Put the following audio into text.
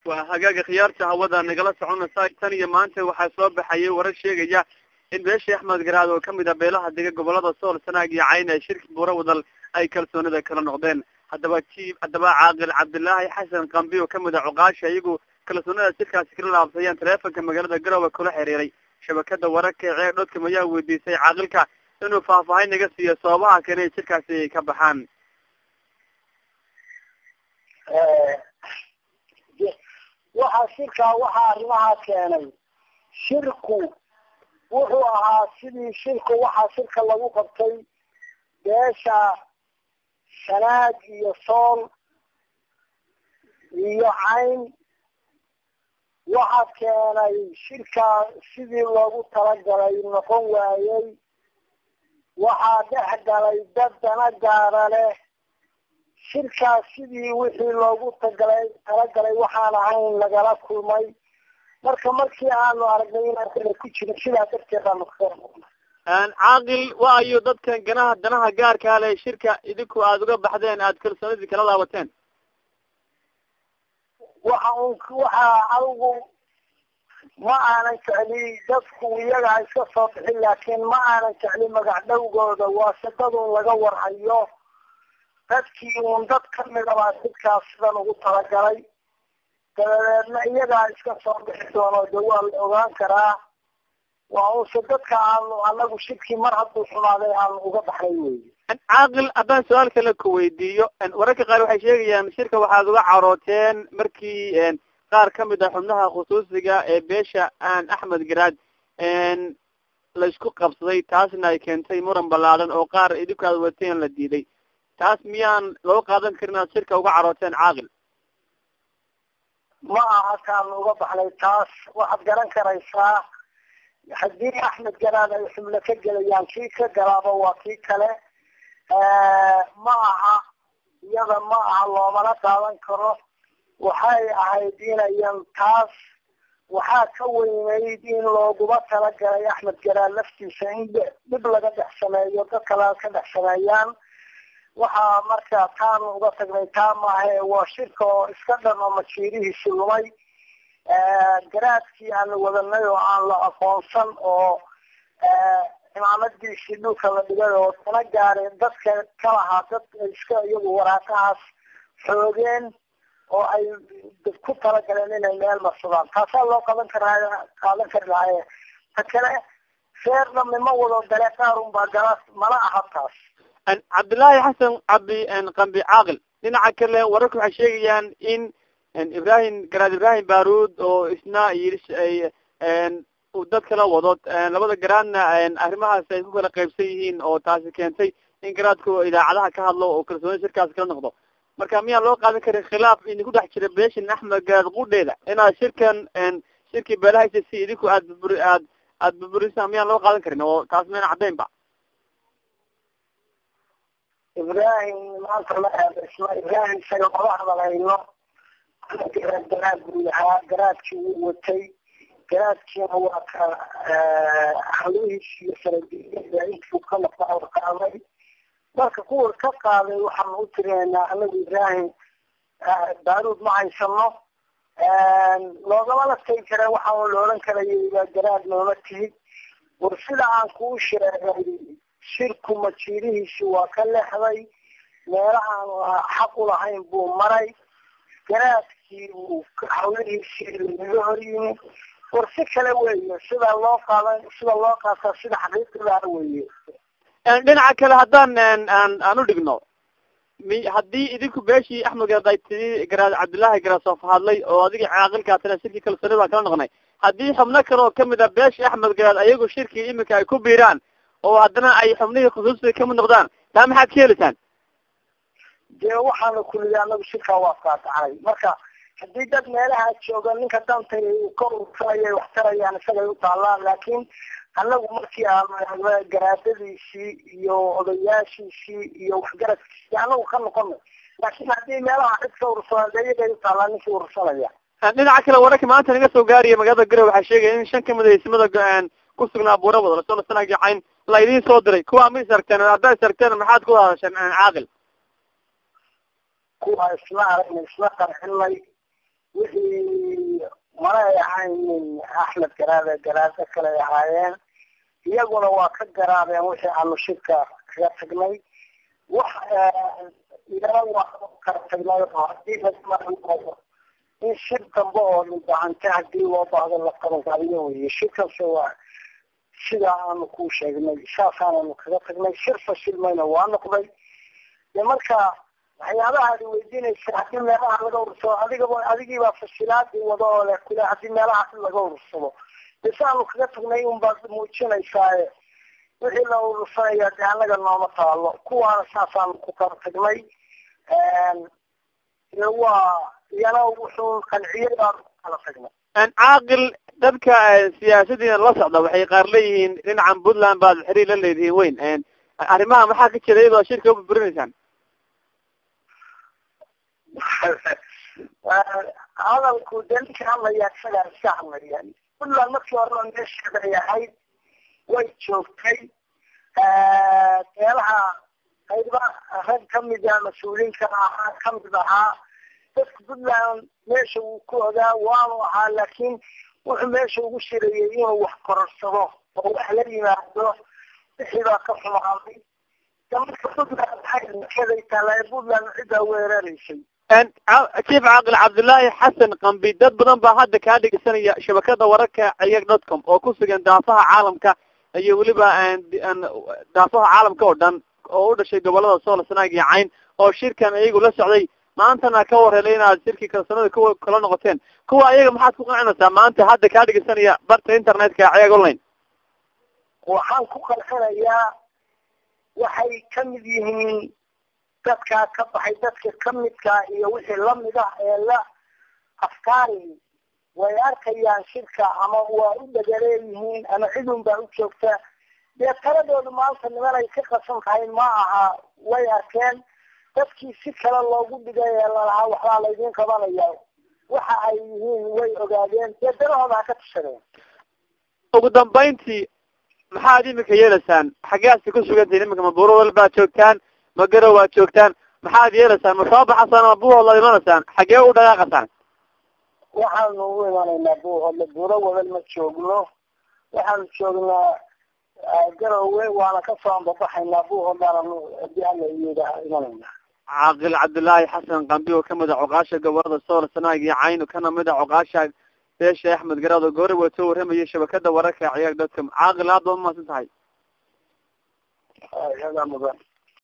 waa hagaaga khiyaarta hawada nagala soconaysa tan iyo maanta waxaa soo baxayay warar sheegaya in beeshii axmed garaad oo kamid ah beelaha dega gobolada sool sanaag iyo cayn ee shirki buura wadal ay kalsoonida kala noqdeen haddaba jiib haddaba caaqil cabdilaahi xasan kambi oo kamid ah cuqaasha iyagu kalsoonida shirkaasi kala laabsayaan taleefonka magaalada garowe kula xiriiray shabakada wararka ee ceer dhodkam ayaa weydiisay caaqilka inuu faahfaahin naga siiyo sababaha keenay shirkaasi ka baxaan waxaa shirkaa waxaa arrimahaa keenay shirku wuxuu ahaa sidii shirku waxaa shirka lagu qabtay beesha shanaag iyo sool iyo cayn waxaa keenay shirkaa sidii loogu talagalay noqon waayey waxaa dhex galay dad dana gaara leh shirkaas sidii wixii loogu tagalay talagalay waxaan ahayn lagala kulmay marka markii aanu aragnay inaan kala ku jirin sidaa darteed aanu kaga noqnay caaqil waa ayo dadkan ganaha danaha gaarkaa leh shirka idinku aada uga baxdeen aada kalsoonidii kala laabateen waxa un waxaa adigu ma aanan jecli dadku iyaga iska soo bixin laakiin ma aanan jecli magac dhowgooda waa shaqadun laga warhayo dadkii uun dad kamida baa sidkaas sidan ugu talagalay dabadeedna iyagaa iska soo bixi doono de waa la ogaan karaa waa unse dadka aanu anagu shirkii mar hadduu xumaaday aanu uga baxnay wey caaqil haddaan su-aal kale ku weydiiyo wararka qaar waxay sheegayaan shirka waxaad uga carooteen markii qaar kamid ah xubnaha khusuusiga ee beesha aan axmed garaad la isku qabsaday taasna ay keentay muran ballaadan oo qaar idinku aad wateen la diiday taas miyaan loo qaadan karin aad shirka uga carooteen caaqil ma aha kaanu uga baxnay taas waxaad garan karaysaa haddii axmed garaad ay xubno ka gelayaan kii ka galaaba waa kii kale ma aha iyada ma aha loomana qaadan karo waxay ahayd inayan taas waxaa ka weynayd in looguba talagalay axmed garaad laftiisa in dhib laga dhex sameeyo dad kale ka dhex sameeyaan waxaa marka taanu uga tagnay taa maahae waa shirka oo iska dhan oo majiirihiisi lumay garaadkii aanu wadanay oo aan la aqoonsan oo cimaamadiisii dhulka la dhigay oo dana gaareen dadka ka lahaa dad iska iyagu waraaqahaas xoogeen oo ay ku talagaleen inay meel marsadaan taasaa loo qaban karaa qaadan kari lahaye ta kale feerna mima wado dale qaarun baa gala mana aha taas cabdillaahi xasan cabdi qambi caaqil dhinaca kale wararku waxay sheegayaan in ibrahim garaad ibrahim baruud oo isna yii uu dad kala wado labada garaadna arrimahaas ay ku kala qaybsan yihiin oo taasi keentay in garaadku idaacadaha ka hadlo oo kalsooni shirkaas kala noqdo marka miyaan loo qaadan karin khilaaf idinku dhex jira beeshin axmed garaad qudheeda inaad shirkan shirkii beelahaysa si idinku aad buburi aad aada buburisaan miyaan loo qaadan karin oo taas mayna caddayn ba ibrahim maanta ma eedaysno ibrahim isaga maba hadalhayno garaad garaad buu yahaa garaadkii wuu watay garaadkiina waa ka hawlihiisi iyo saradiiyada intuu ka noqda qaaday marka kuwa ka qaaday waxaanu u tirinaynaa anagu ibrahim baaruud ma haysano loogamana tagi kara waxaa la odhan karaya garaad nooma tihid war sida aan kuu sheegay shirku majiirihiisi waa ka leexday meelahaan xaq ulahayn buu maray garaadkii uu hawlihiisii lagaga hor yimi war si kale weeye sida loo qaadan sida loo qaata sida xaqiiqidaa weeye dhinaca kale haddaan aan aan u dhigno mi haddii idinku beeshii axmed garaad ay tidhi garaad cabdillaahi garaasof hadlay oo adiga caaqilkaa tira shirkii kalsooni baa kala noqonay haddii xubno kale oo kamid a beeshii axmed garaad ayagu shirkii iminka ay ku biiraan oo haddana ay xubnihii khusuusiga kamid noqdaan taa maxaad ka helitaan dee waxaana kulliga anagu shirkaa waa qaadacnay marka haddii dad meelaha jooga ninka danta ka ursanaya wax tarayaan isagay u taallaan laakiin anagu markii aanu garaadadiisii iyo odayaashiisii iyo waxgaradkiisii anagu ka noqonay laakiin haddii meelaha cid ka ursadaan dee iyagay u taallaan ninkii ursanaya dhinaca kale wararka maanta naga soo gaaraya magaalada garowe waxaa sheegaya in shan kamid a ismada ku sugnaa buura wada lasoo lasanaagacayn la idiin soo diray kuwa ma isargteen haddaad isargteen maxaad ku hadasheen caaqil kuwa isla aragna isla qarxinay wixii ahaynin axmed garaade garaado kale ay ahaayeen iyaguna waa ka garaadeen wixii aanu shirka kaga tagnay wax iyana waa kala tagnay oo hadii laao in shir dambe oo dhibacante hadii loo baahdo la qabanqabiyo weye shirkaas waa sidaa aanu ku sheegnay saasaananu kaga tagnay shir fashilmayna waa noqday de marka waxyaabaha ad weydiinaysa hadii meelaha laga urursado adigaba adigiibaa fashilaadii wado oo le kule hadii meelaha laga urursado de saanu kaga tagnay unbaad muujinaysaaye wixii la urursanaya de anaga nooma taalo kuwaana saasaanu ku kala tagnay waa iyana wuxuu qanciyay baanu ku kala tagnay caaqil dadka siyaasadiina la socda waxay qaar leeyihiin dhinacan puntland baad xiriir la leedihiin weyn arrimaha maxaa ka jira iyadoo shirka uburburinaysaan hadalku de ninka hadlaya isagaa iska hadlaya puntland markii horeba meesheeda ay ahayd way joogtay meelaha qayba rag kamida mas-uuliinka ahaa kamid ahaa dadka puntland meesha uu ku ogaa waanu ahaa laakin wuxuu meesha ugu shirayay inuu wax kororsado oo wax la yimaado wixii baa ka xumaaday marka puntland waxay taala puntland ciddaa weeraraysay chief caaqil cabdullaahi xasan kambi dad badan baa hadda kaa dhegeysanaya shabakada wararka ciyag dot com oo ku sugan daafaha caalamka iyo weliba daafaha caalamka oo dhan oo u dhashay gobolada sool sanaag iyo cayn oo shirkan iyagu la socday maantana ka warhelay inaad shirkii kalsoonada ku kala noqoteen kuwa ayaga maxaad ku qancinaysaa maanta hadda kaa dhegeysanaya barta internetka ciyag online waxaan ku qalxinayaa waxay kamid yihiin dadkaa ka baxay dadka kamidka iyo wixii lamid ah ee la afkaari way arkayaan shirka ama waa u dhagaleeyihiin ama cidun baa u joogta dee taladoodu maanta niman ay ka qasan tahay ma aha way arkeen dadkii si kale loogu dhigay ee lalahaa waxbaa laydin qabanaya waxa ay yihiin way ogaadeen dee dalahooda ha ka tashadeen ugu dambayntii maxaad imika yeelaysaan xaggeaasi ku sugantihin iminka ma buurowal baad joogtaan ma garow waad joogtaan maxaad yeelaysaan ma soo baxasaan ma buuhood la imanaysaan xaggee u dhaqaaqasaan waxaanu u imanaynaa buuhoodle buuro wadal ma joogno waxaanu joognaa garowe waana kasoo ambabaxaynaa buuhoodlaananu hadii alla iyada imanayna caaqil cabdullaahi xasan kambi oo kamid a coqaasha gobolada sool sanaag iyo caynu kana mid a coqaasha beesha axmed garaado goore waa soo warramayay shabakada wararka ciyaag dadka caaqil aad baad umahadsan tahay yadaa mudan